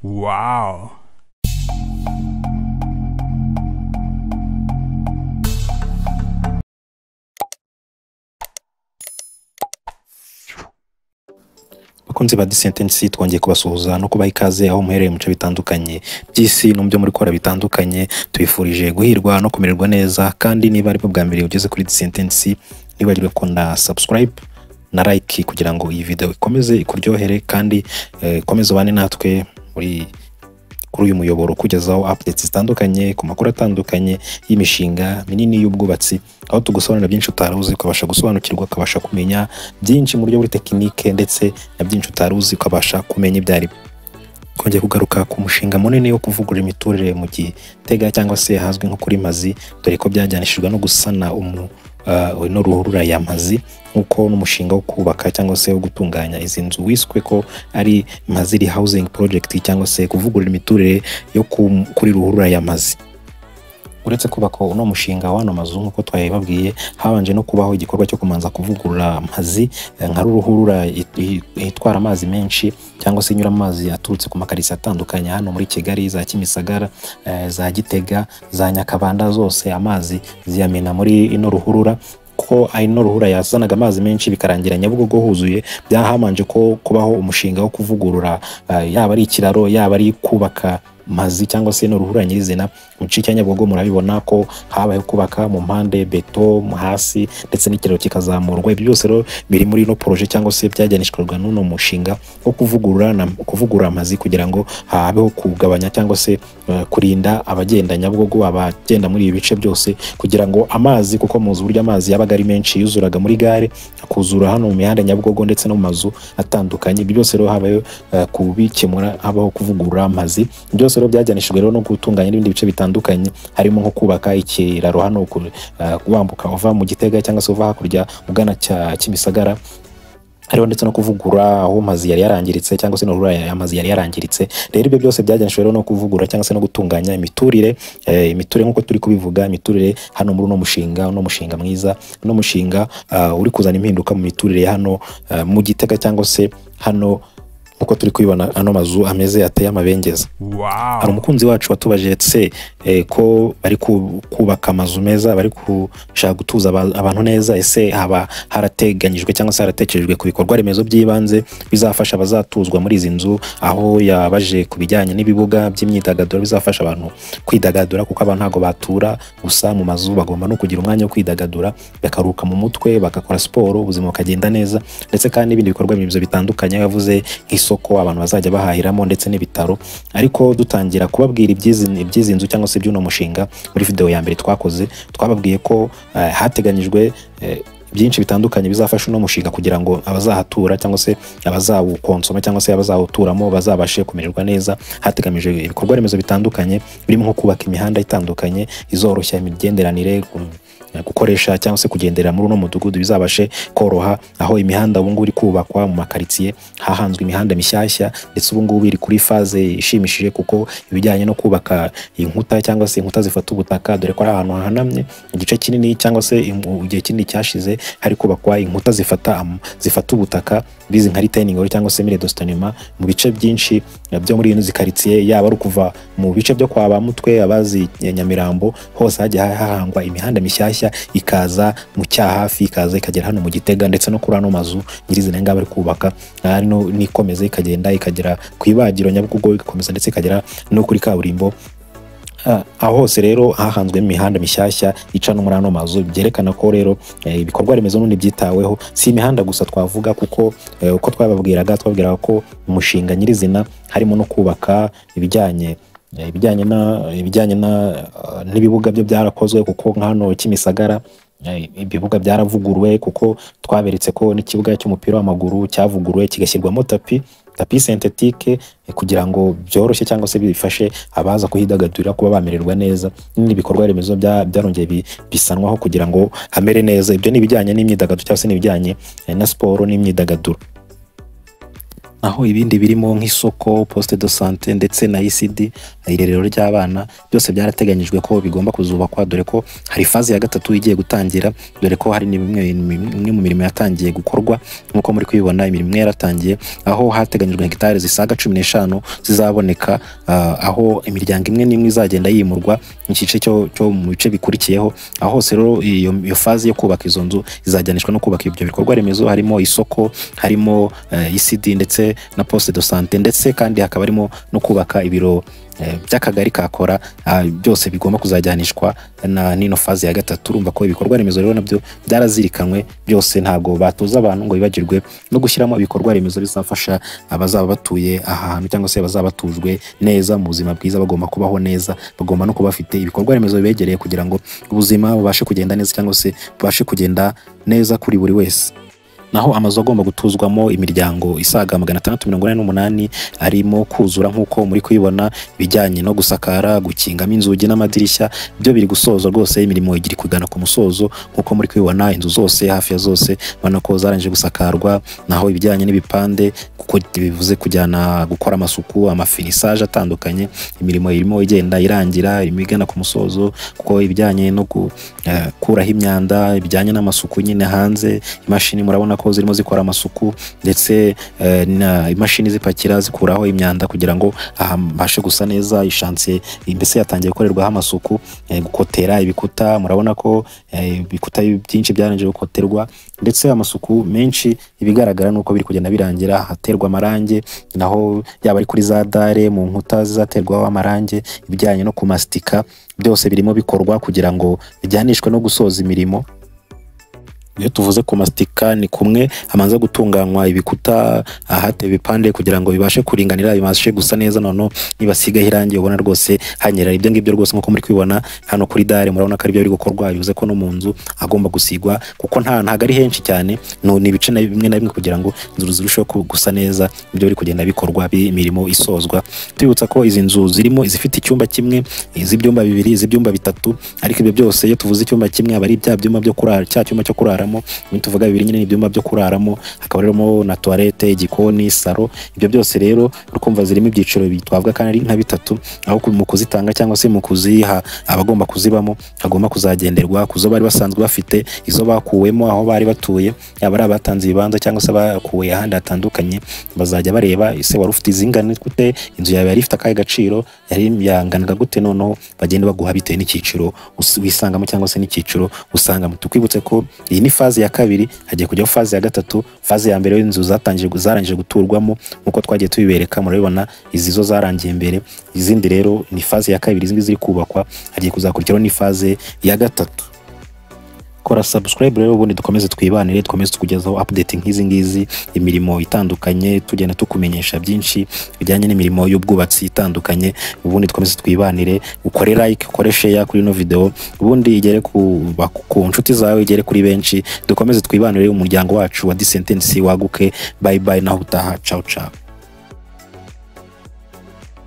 Wow. bakunzi ba disentesi twongeye kubasuhuza no kubaha ikaze aho muherereye mu bice bitandukanye by'isi no mu byo muri kora bitandukanye tubifurije guhirwa no kumererwa neza kandi niba ari bwo bwa mbere ugeze kuri disentesi ntibagirwe kunda sabusikarayibu na like kugira ngo iyi videwo ikomeze ikuryohere kandi eh, ikomeze ubane natwe muri kuri uyu muyoboro kugezaho updates zitandukanye ku makuru atandukanye y'imishinga minini y'ubwubatsi aho tugusobanurira byinshi utari uzi ukabasha gusobanukirwa ukabasha kumenya byinshi mu buryo buri tekinike ndetse na byinshi utari uzi ukabasha kumenya ibyo ari byo twongeye kugaruka ku mushinga munini wo kuvugurura imiturire mu gitega cyangwa se ahazwi nko kuri mazi dore ko byajyanishijwe no gusana umu uh, ino ruhurura ya mazi nk'uko n'umushinga wo kubaka cyangwa se wo gutunganya izi nzu wiswe ko ari maziri housing project cyangwa se kuvugurura imiturire yo ku- kuri ruhurura ya mazi uretse kubaka uno mushinga w'ano mazu nk'uko twabibabwiye habanje no kubaho igikorwa cyo kumanza kuvugurura amazi eh, nka ruruhurura it- i- itwara amazi menshi cyangwa se inyura amazi aturutse ku makarisi atandukanye hano muri kigali za kimisagara eh, za gitega za nyakabanda zose amazi ziyamena muri ino ruhurura ko ino ruhurura yazanaga amazi menshi bikarangira nyabugogo huzuye byahamanje ko kubaho umushinga wo kuvugurura eh, yaba ari ikiraro yaba ari kubaka mazi cyangwa se ino ruhurura nyirizina mu gice cya nyabugogo murabibona ko habayeho kubaka mu mpande beto mu hasi ndetse n'ikiraro kikazamurwa ibyo byose rero biri muri ino poroje cyangwa se byajyanishwaga n'uno mushinga wo kuvugurura na- kuvugurura amazi kugira ngo habeho kugabanya cyangwa se eh, kurinda abagenda nyabugogo abagenda muri ibi bice byose kugira ngo amazi kuko muzi uburyo amazi yabaga ari menshi yuzuraga muri gare akuzura hano mu mihanda nyabugogo ndetse no mu mazu atandukanye ibyo byose rero habayeho eh, kubikemura habaho kuvugurura amazi byose rero byajyanishijwe rero no gutunganya n'ibindi bice bitandukanye harimo nko kubaka ikiraro hano ku- eh, wambuka uva mu gitega cyangwa se uva hakurya ugana cya kimisagara hariho ndetse no kuvugura aho amazi yari yarangiritse cyangwa se n'urura amazi yari yarangiritse rero ibyo byose byajyanishijwe rero no kuvugura cyangwa se no gutunganya imiturire eh, imiturire nk'uko turi kubivuga imiturire hano muri uno mushinga uno mushinga mwiza uno mushinga ah, uri kuzana impinduka mu miturire hano ah, mu gitega cyangwa se hano nk'uko turi kubibona ano mazu ameze ateye amabengeza Wow. hari umukunzi wacu watubajije se eh, ko bari ku- kubaka amazu meza bari gushaka gutuza aba- abantu neza ese haba harateganyijwe cyangwa se haratekerejwe ku bikorwa remezo by'ibanze bizafasha abazatuzwa muri izi nzu aho yabaje ku bijyanye n'ibibuga by'imyidagaduro bizafasha abantu kwidagadura kuko abantu ntabwo batura gusa mu mazu bagomba no kugira umwanya wo kwidagadura bakaruhuka mu mutwe bagakora siporo ubuzima bukagenda neza ndetse kandi n'ibindi bikorwa remezo bitandukanye aho yavuze nk'isoko abantu bazajya bahahiramo ndetse n'ibitaro ariko dutangira kubabwira iby'izi iby'izi nzu cyangwa se iby'uno mushinga muri videwo ya mbere twakoze twababwiye ko eh, hateganyijwe eh, byinshi bitandukanye bizafasha uno mushinga kugira ngo abazahatura cyangwa se abazawukonsoma cyangwa se abazawuturamo bazabashe kumererwa neza hategamijwe ibikorwa remezo bitandukanye birimo nko kubaka imihanda itandukanye izoroshya imigenderanire gu- gukoresha cyangwa se kugendera muri uno mudugudu bizabashe koroha aho imihanda ubu ngubu iri kubakwa mu makaritsiye hahanzwe imihanda mishyashya ndetse ubu ngubu iri kuri faze ishimishije kuko ibijyanye no kubaka inkuta cyangwa se inkuta zifata ubutaka dore ko ari ahantu hahanamye igice kinini cyangwa se imu- igihe kinini cyashize hari kubakwa inkuta zifata am- zifata ubutaka bizi nka retaining wall cyangwa se mire dostanema mu bice byinshi eh, byo muri ino zikaritsiye yaba ari ukuva mu bice byo kwa ba mutwe abazi eh, nyamirambo hose hajya hahangwa imihanda mishyashya ikaza mu cyahafi ikaza ikagera hano mu gitega ndetse no kuri ano mazu nyirizina ngaho bari kubaka ari no n'ikomeza ikagenda ikagera ku ibagiro nyabugogo igakomeza ndetse ikagera no kuri kaburimbo Ah, aho hose rero hahanzwe imihanda mishyashya ica no muri ano mazu byerekana ko rero eh, ibikorwa remezo n'ubundi byitaweho si imihanda gusa twavuga kuko eh, uko twababwiraga twabwiraga ko umushinga nyirizina harimo no kubaka ibijyanye eh, ibijyanye na ibijyanye na ah, n'ibibuga byo byarakozwe kuko nka hano kimisagara eh, ibibuga byaravuguruwe kuko twaberetse ko n'ikibuga cy'umupira w'amaguru cyavuguruwe kigashyirwamo tapi tapi sentetike kugira ngo byoroshye cyangwa se bifashe abaza kuhidagadurira kuba bamererwa neza n'ibindi bikorwa remezo bya- byarongeye bi- bisanwaho kugira ngo hamere neza ibyo ni ibijyanye n'imyidagaduro cyangwa se n'ibijyanye eh, na siporo n'imyidagaduro naho ibindi birimo nk'isoko poste de sante ndetse na ECD irerero ry'abana byose byarateganyijwe ko bigomba kuzubakwa dore ko hari faze ya gatatu igiye gutangira dore ko hari n'imwe imwe mu mirimo yatangiye gukorwa nk'uko muri kubibona imirimo imwe yaratangiye aho hateganyijwe hegitari zisaga cumi n'eshanu zizaboneka ah, aho imiryango imwe n'imwe izagenda yimurwa mu gice cyo cyo mu bice bikurikiyeho aho hose rero iyo, iyo faze yo kubaka izo nzu izajyanishwa no kubaka ibyo bikorwa remezo harimo isoko harimo eh, ECD ndetse na poste de sante ndetse kandi hakaba harimo no kubaka ibiro eh, by'akagari kakora ah, byose bigomba kuzajyanishwa na nino faze ya gatatu urumva ko ibikorwa remezo rero nabyo byarazirikanwe byose ntabwo batuza abantu ngo bibagirwe no gushyiramo ibikorwa remezo bizafasha abazaba batuye aha hantu cyangwa se bazaba batujwe neza mu buzima bwiza bagomba kubaho neza bagomba no kuba bafite ibikorwa remezo bibegereye kugira ngo ubuzima bubashe kugenda neza cyangwa se bubashe kugenda neza kuri buri wese naho amazu agomba gutuzwamo imiryango isaga magana atandatu mirongo ine n'umunani arimo kuzura nk'uko muri kubibona ibijyanye no gusakara gukingamo inzugi n'amadirishya byo biri gusoza rwose imirimo igira kugana ku musozo nk'uko muri kubibona inzu zose hafi ya zose ubona ko zarangije gusakarwa naho ibijyanye n'ibipande kuko bivuze kujyana gukora amasuku amafinisaje atandukanye imirimo irimo igenda irangira irimo igana ku musozo kuko ibijyanye no gukuraho imyanda bijyanye n'amasuku nyine hanze imashini murabona ko zirimo zikora amasuku ndetse eh, na imashini zipakira zikuraho imyanda kugira ngo habashe gusa neza ishansiye mbese yatangiye gukorerwaho amasuku eh, gukotera ibikuta murabona ko eh, ibikuta byinshi byarangije gukoterwa ndetse amasuku menshi ibigaragara ni uko biri kugenda birangira haterwa amarangi naho yaba ari kuri za dare mu nkuta zizaterwaho amarangi ibijyanye no kumastika byose birimo bikorwa kugira ngo bijyanishwe no gusoza imirimo iyo tuvuze kumastika ni kumwe hamanza gutunganywa ibikuta ahatewe ibipande kugira ngo bibashe kuringanira bibashe gusa neza noneho nibasigaho irangi ubona rwose hanyerera ibyo ngibyo rwose nk'uko muri kubibona hano kuri dare murabona ko aribyo biri gukorwa bivuze ko no mu nzu hagomba gusigwa kuko nta ntabwo ari henshi cyane no- ni ibice na bimwe na bimwe kugira ngo inzu zirusheho ku- gusa neza ibyo biri kugenda bikorwa bi- imirimo isozwa tubibutsa ko izi nzu zirimo izifite icyumba kimwe iz'ibyumba bibiri iz'ibyumba bitatu ariko ibyo byose iyo tuvuze icyumba kimwe aba ari bya byumba byo kurara cya cyumba cyo kuraramo iyo tuvuga bibiri nyine ni ibyumba byo kuraramo hakaba harimo na tuwarete igikoni saro ibyo byose rero urukumva zirimo ibyiciro bitwabwa kandi ari nka bitatu aho ku- mu kuzitanga cyangwa se mu kuziha abagomba kuzibamo hagomba kuzagenderwa ku zo bari basanzwe bafite izo bakuwemo aho bari batuye yaba ari abatanze ibibanza cyangwa se abakuwe ahandi hatandukanye bazajya bareba ese wari ufite izingana gute inzu yawe yari ifite akahe gaciro yari yanganaga gute noneho bagenda baguha bitewe n'icyiciro us- wisangamo cyangwa se n'icyiciro usangamo tukwibutse ko iyi ni faze ya kabiri hagiye kujyaho faze ya gatatu faze ya mbere y'inzu zatangije zarangije guturwamo nk'uko twagiye tubibereka murabibona izi zo zarangiye mbere izindi rero ni faze ya kabiri izindi ziri kubakwa hagiye kuzakurikiraho n'ifaze ya gatatu kora subscribe rero ubundi dukomeze twibanire dukomeze tukugezaho update nk'izi ngizi imirimo itandukanye tugenda tukumenyesha byinshi bijyanye n'imirimo y'ubwubatsi itandukanye ubundi dukomeze twibanire ukore like ukore share kuri ino video ubundi igere ku, ba- ku nshuti zawe igere kuri benshi dukomeze twibanire umuryango wacu wa Disentence waguke bye bye naho utaha ciao ciao